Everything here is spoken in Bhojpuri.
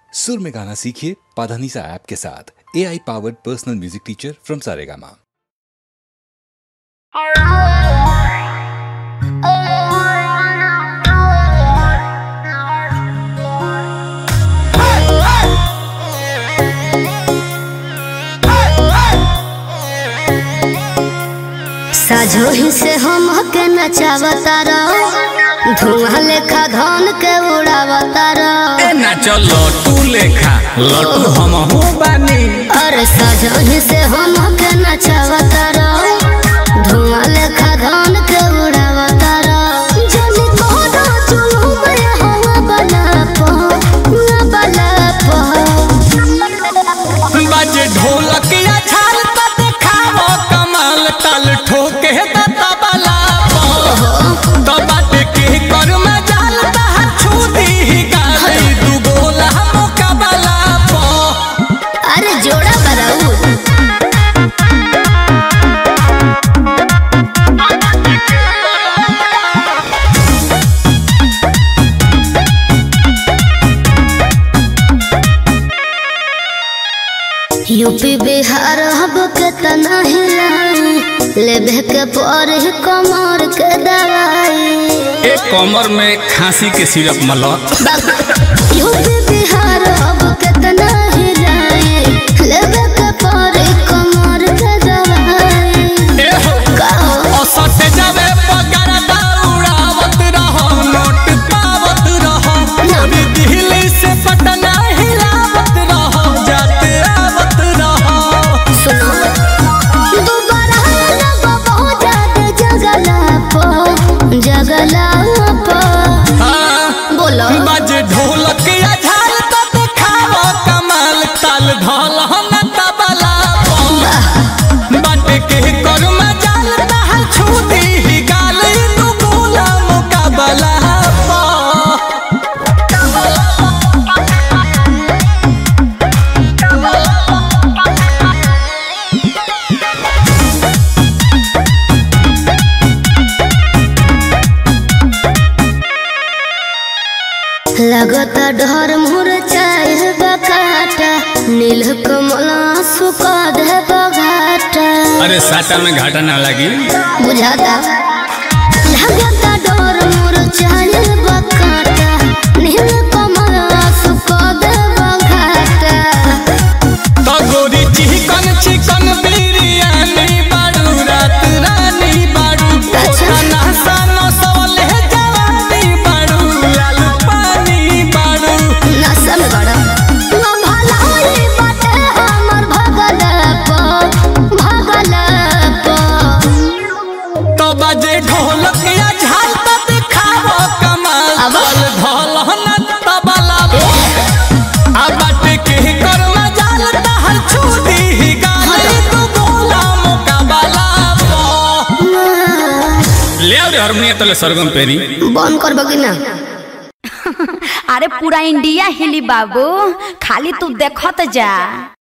सुर में गाना सीखिए पाधानीसा ऐप के साथ A I powered personal music teacher from Saregama साझो ही से हम के नचावता रहो धुआं लेखा धन के उड़ावता रहो ए ना चलो तू लेखा लटू हम हो बानी अरे साझो ही से हम के नचावता रहो धुआं लेखा धन के उड़ावता रहो जल्दी कोडो चुलू में हवा बना पो ना बना पो बाजे ढोलक या छाल त देखावो कमाल ताल ठोके त तबला तो बाटे के कर में जाल त छू दी गाली दू गोला मुकाबला पो अरे जोड़ा बराऊ यूपी बिहार हब के तना हिलाई लेबे के पर कमर के दवाई एक कमर में खांसी के सिरप मला यूपी बिहार हब के तना हिलाई लेबे के पर कमर के दवाई ए हो कहो औसत जावे पगार दौड़ावत रहो नोट पावत रहो अभी दिल्ली से पटना हिलावत रहो जाते आवत रहो सुनो दोबारा लगो बहुत ज्यादा जगला पो जगला पो हाँ, बोलो बाजे ढोलक या झाल तो दिखावो कमाल ताल ढोल न तबला पो। बाटे के कर में जाल दहल छू दी गाल तू गोला मुकाबला पो। लगता डर मुर चाहे बकाटा नील कमला सुका दे बघाटा अरे साटा में घाटा ना लगी बुझाता लगता डर मुर चाहे बकाटा नील कमला सुका दे बघाटा तो गोरी चिकन चिकन बिरयानी बाड़ू रात रानी बाड़ू अच्छा। खाना सानो सोले जवानी बाड़ू लाल पानी बाड़ू नशा में बड़ा ना भलाई बाटे हमर भगल पो भगल पो तो बजे ढोलक या झाल तो दिखावो कमाल अब? ताल ढोल न तबला आ बाटे के कर में जाल दहल छूटी गाल तू गोला मुकाबला पो। ले आओ रे हारमोनियम तले सरगम पेरी बंद कर बगी ना अरे पूरा इंडिया हिली बाबू खाली तू देखत जा